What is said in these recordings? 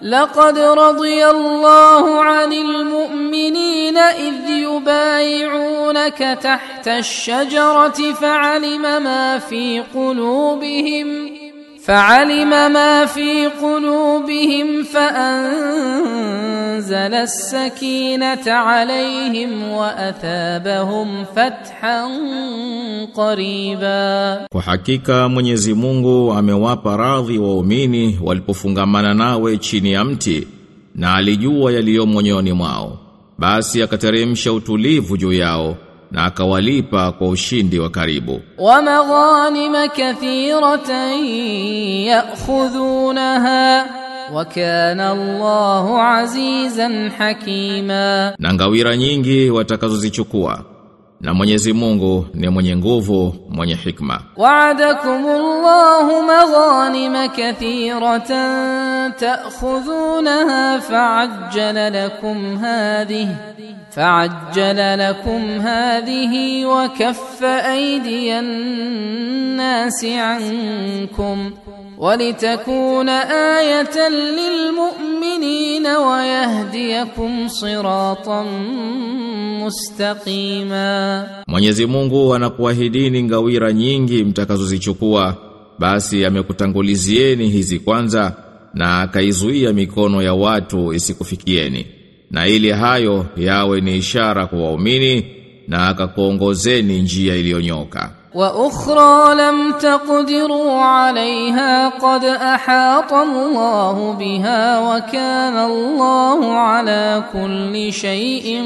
لقد رضي الله عن المؤمنين إذ يبايعونك تحت الشجرة فعلم ما في قلوبهم فعلم ما في قلوبهم فأنزل السكينة عليهم وأثابهم فتحا قريبا Kwa hakika Mwenyezi Mungu amewapa radhi waumini walipofungamana nawe chini ya mti na alijua yaliyo moyoni mwao. Basi akateremsha utulivu juu yao na akawalipa kwa ushindi wa karibu. ومغانم كثيرة يأخذونها وكان الله عزيزا حكيما Na ngawira nyingi watakazozichukua. Na Mwenyezi Mungu ni mwenye nguvu, mwenye hikma. وعدكم الله مغانم كثيرة تأخذونها فعجل لكم هذه فعجل لكم هذه وكف أيدي الناس عنكم ولتكون آية للمؤمنين ويهديكم صراطا مستقيما Mwenyezi Mungu anakuahidini ngawira nyingi mtakazozichukua basi amekutangulizieni hizi kwanza na akaizuia mikono ya watu isikufikieni na ili hayo yawe ni ishara kwa waumini na akakuongozeni njia iliyonyoka واخرى لم تقدروا عليها قد احاط الله بها وكان الله على كل شيء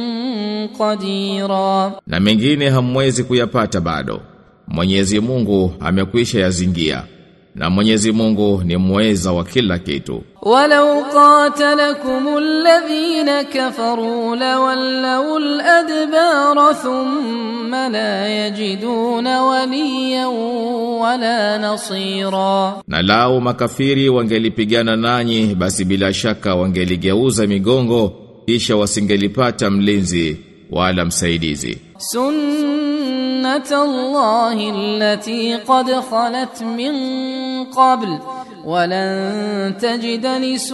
قديرا na mengine hamwezi kuyapata bado Mwenyezi Mungu amekwisha yazingia na Mwenyezi Mungu ni mweza wa kila kitu ولو قاتلكم الذين كفروا لولوا الادبار ثم لا يجدون وليا ولا نصيرا Na lao makafiri wangelipigana nanyi basi bila shaka wangeligeuza migongo kisha wasingelipata mlinzi wala msaidizi. سنة الله التي قد خلت من قبل ولن تجد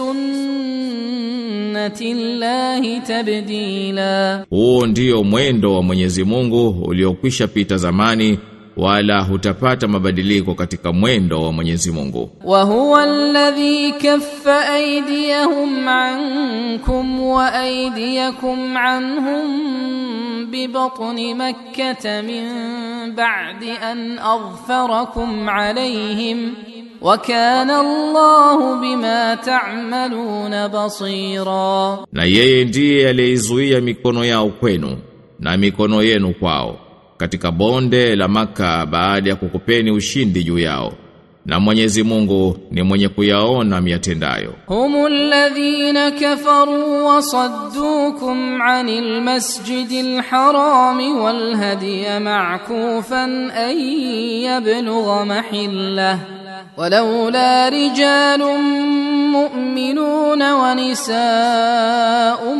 لسنة الله تبديلا Huo ndio mwendo wa Mwenyezi Mungu uliokwisha pita zamani wala hutapata mabadiliko katika mwendo wa Mwenyezi Mungu. وهو الذي كف أيديهم عنكم وأيديكم عنهم ببطن مكة من بعد أن أظفركم عليهم وكان الله بما تعملون بصيرا Na yeye ndiye aliyeizuia mikono yao kwenu na mikono yenu kwao katika bonde la Maka baada ya kukupeni ushindi juu yao. Na Mwenyezi Mungu ni mwenye kuyaona miatendayo. هم الذين كفروا وصدوكم عن المسجد الحرام والهدي معكوفا أن يبلغ محله ولولا رجال مؤمنون ونساء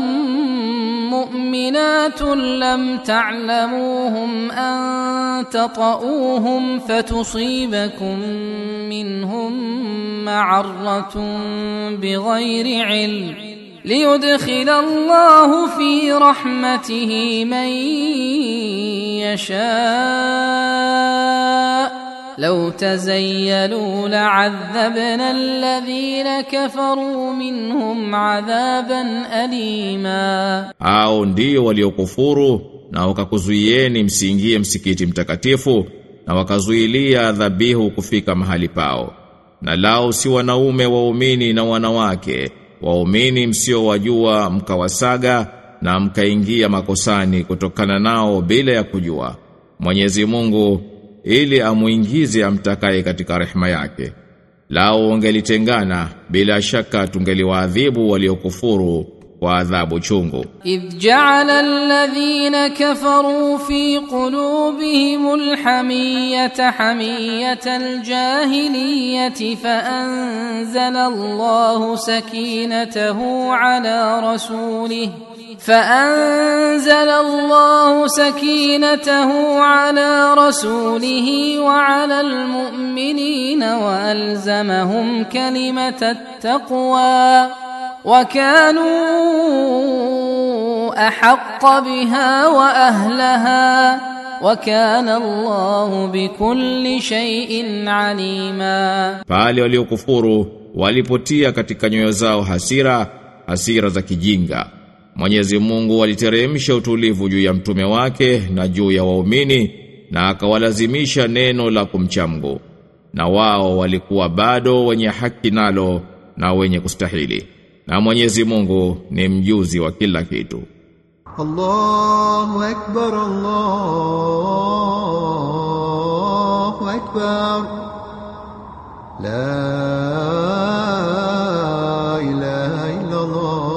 مؤمنات لم تعلموهم أن تطؤوهم فتصيبكم منهم معرة بغير علم ليدخل الله في رحمته من يشاء لو تزيلوا لعذبنا الذين كفروا منهم عذابا أليما Hao ndio waliokufuru na wakakuzuieni msiingie msikiti mtakatifu na wakazuilia dhabihu kufika mahali pao. Na lao si wanaume waumini na wanawake, waumini msiowajua mkawasaga na mkaingia makosani kutokana nao bila ya kujua. Mwenyezi Mungu ili amuingize amtakaye katika rehema yake. Lao wangelitengana bila shaka tungeliwaadhibu waliokufuru kwa adhabu chungu. إذ جعل الذين كفروا في قلوبهم الحمية حمية الجاهلية فأنزل الله سكينته على رسوله فأنزل الله سكينته على رسوله وعلى المؤمنين وألزمهم كلمة التقوى وكانوا أحق بها وأهلها وكان الله بكل شيء عليما Pale waliokufuru walipotia katika nyoyo zao hasira, hasira za kijinga. Mwenyezi Mungu aliteremsha utulivu juu ya mtume wake na juu ya waumini na akawalazimisha neno la kumchamgu. Na wao walikuwa bado wenye haki nalo na wenye kustahili. Na Mwenyezi Mungu ni mjuzi wa kila kitu. الله أكبر الله أكبر لا إله إلا الله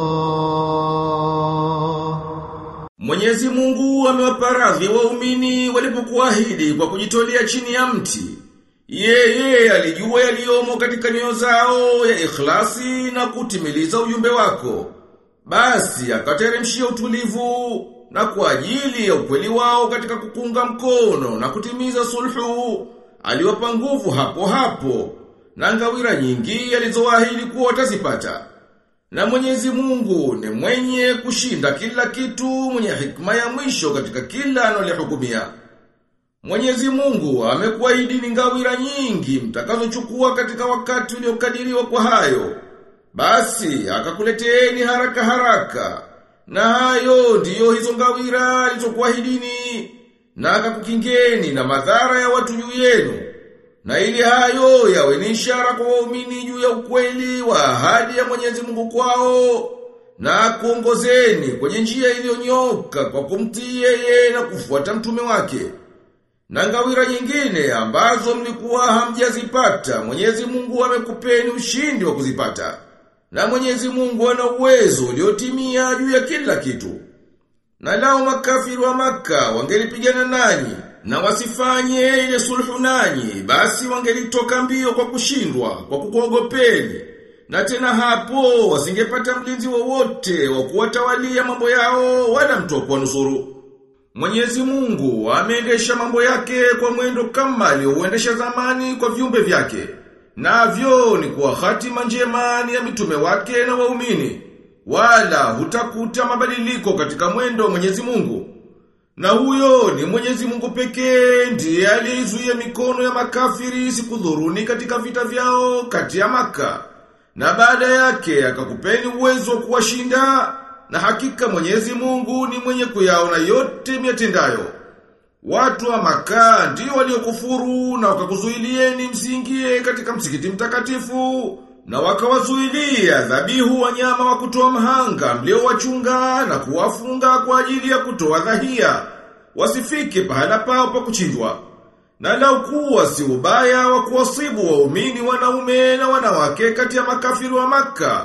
Mwenyezi Mungu amewapa radhi waumini walipokuahidi kwa kujitolea chini ya mti. Yeye alijua yaliyomo katika nyoyo zao ya ikhlasi na kutimiliza ujumbe wako. Basi akateremshia utulivu na kwa ajili ya ukweli wao katika kukunga mkono na kutimiza sulhu aliwapa nguvu hapo hapo na ngawira nyingi alizoahidi kuwa watazipata. Na Mwenyezi Mungu ni mwenye kushinda kila kitu, mwenye hikma ya mwisho katika kila anolihukumia. Mwenyezi Mungu amekuahidi ni ngawira nyingi mtakazochukua katika wakati uliokadiriwa kwa hayo. Basi akakuleteeni haraka haraka. Na hayo ndiyo hizo ngawira alizokuahidini na akakukingeni na madhara ya watu juu yenu. Na ili hayo yawe ni ishara kwa waumini juu ya ukweli wa ahadi ya Mwenyezi Mungu kwao na kuongozeni kwenye njia iliyonyoka kwa kumtii yeye na kufuata mtume wake. Na ngawira nyingine ambazo mlikuwa hamjazipata, Mwenyezi Mungu amekupeni ushindi wa kuzipata. Na Mwenyezi Mungu ana uwezo uliotimia juu ya kila kitu. Na lao makafiri wa maka wangelipigana nanyi na wasifanye ile sulhu nanyi, basi wangelitoka mbio kwa kushindwa, kwa kukuogopeni. Na tena hapo wasingepata mlinzi wowote wa kuwatawalia mambo yao wala mtu wa kuwanusuru. Mwenyezi Mungu ameendesha mambo yake kwa mwendo kama aliyouendesha zamani kwa viumbe vyake. Navyo ni kwa hatima njema ni ya mitume wake na waumini. Wala hutakuta mabadiliko katika mwendo wa Mwenyezi Mungu. Na huyo ni Mwenyezi Mungu pekee ndiye aliyezuia mikono ya makafiri isikudhuruni katika vita vyao kati ya Maka. Na baada yake akakupeni uwezo wa kuwashinda na hakika Mwenyezi Mungu ni mwenye kuyaona yote miatendayo. Watu wa Maka ndio waliokufuru na wakakuzuilieni msingie katika msikiti mtakatifu na wakawazuilia dhabihu wanyama wa kutoa mhanga mliowachunga na kuwafunga kwa ajili ya kutoa dhahia wasifike pahala pao pa kuchinjwa. Na lau kuwa si ubaya wa kuwasibu waumini wanaume na wanawake kati ya makafiri wa Makka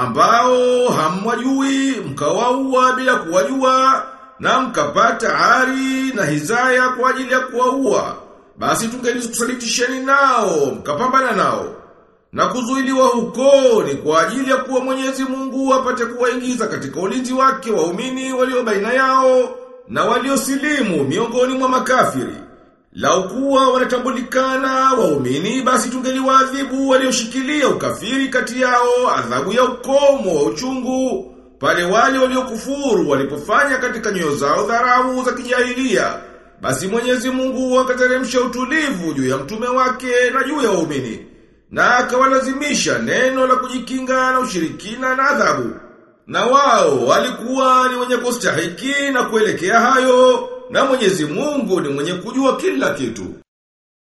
ambao hamwajui mkawaua bila kuwajua na mkapata ari na hizaya kwa ajili ya kuwaua basi tungelikusalitisheni nao mkapambana nao na kuzuiliwa huko ni kwa ajili ya kuwa Mwenyezi Mungu apate kuwaingiza katika ulinzi wake waumini walio baina yao na waliosilimu miongoni mwa makafiri. Lau kuwa wanatambulikana waumini basi tungeliwaadhibu walioshikilia ukafiri kati yao adhabu ya ukomo wa uchungu pale wale waliokufuru walipofanya katika nyoyo zao dharau za kijahilia. Basi Mwenyezi Mungu akateremsha utulivu juu ya mtume wake na juu ya waumini na akawalazimisha neno la kujikinga na ushirikina na adhabu. Na wao walikuwa ni wenye kustahiki na kuelekea hayo, na Mwenyezi Mungu ni mwenye kujua kila kitu.